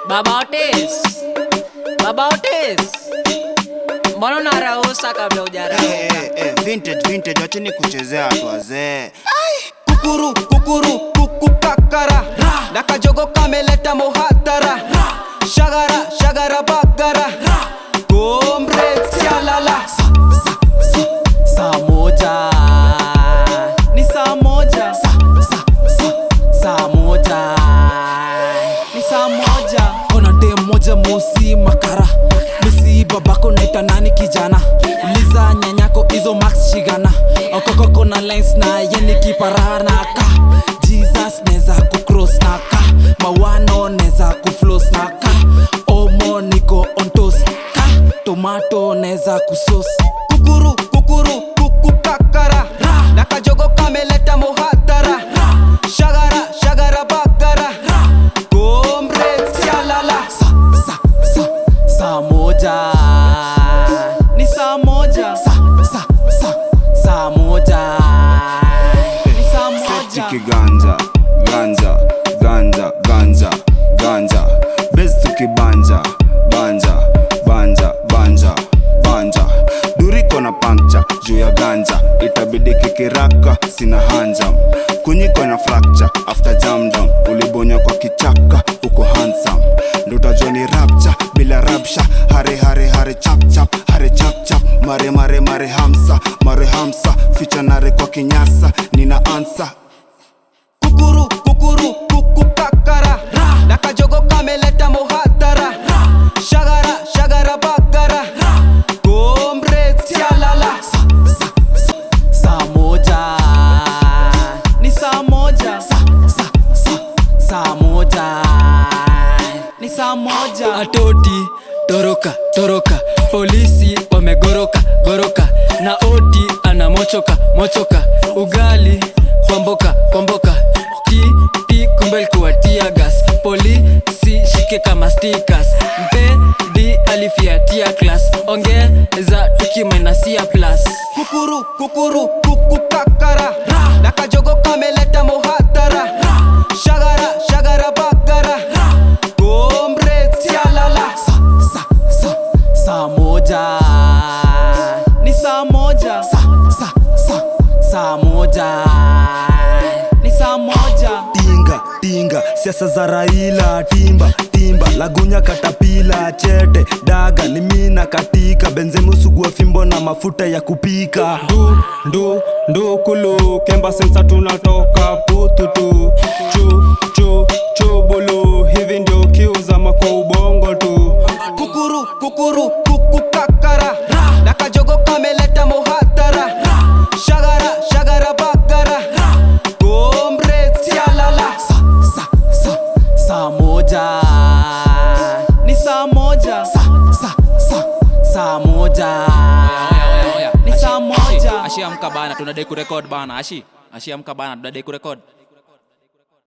Baba Otis, Baba Otis, mbona unarausa kabla hujarauka? Eh, eh, eh, vintage vintage, wacheni kuchezea watu wazee. kukuru kukuru kuku kakara na kajogo kameleta muhatara shagara shagara bagara gomre sialala sa, sa, sa, saa moja ni saa moja sa, sa, sa, saa moja ni saa moja ona dem moja mosi makara misi babako naita nani kijana uliza nyanyako izo max shigana okokoko na lines na yeni kiparanaka jesus neza kucross naka mawano neza kuflos naka omo niko ontos ka tomato neza kusos kukuru kukuru kuku kakara na kajogo kameleta muhatara shagara shagara bagara gomre sialala sa, sa, sa, saa moja ni saa moja sa, sa, sa, saa moja ni saa moja Chiki ganja, ganja, ganja, ganja, ganja. Bezi tukibanja, banja, banja, banja, banja. Duriko na pancha juu ya ganja, itabidi kikiraka, sina hanja. Kunyiko na fracture after jam down, ulibonya kwa kichaka, uko handsome. Ndo utajua ni rapture bila rapsha, hare hare hare chap chap, hare chap chap, mare mare mare hamsa, mare hamsa, ficha nare kwa kinyasa, nina ansa kukuru kukuru kuku kakara na kajogo kameleta muhatara shagara shagara bagara gomre sialala sa, sa, sa, saa moja ni saa moja sa, sa, sa, saa moja ni saa moja atoti toroka toroka polisi wamegoroka goroka na oti anamochoka mochoka ugali kwamboka kwamboka ti ti kumbe likuwa tia gas polisi shike kama stickers mpedi alifiatia klas ongeza tukimenasia plus kukuru kukuru kuku kakara na kajogo kameleta muhatara shagara shagara bagara gomre sialala sa, sa, sa, saa moja ni saa moja sa, sa, sa, saa moja ni saa moja tinga tinga siasa za raila timba timba lagunya katapila chete daga ni mina katika benzemu sugua fimbo na mafuta ya kupika ndu ndu ndu kulu kemba sensa tunatoka pututu chu chu chubulu hivi ndio kiuzama kwa ubongo tu kukuru kukuru kuku kakara na kajogo kameleta muhatara shagara shagara bagara gomre sialala sa, sa, sa, saa moja ni saa moja sa, sa, sa, saa moja ni saa moja ashi amka bana tunadai kurekod bana ashi ashi amka bana tunadai kurekod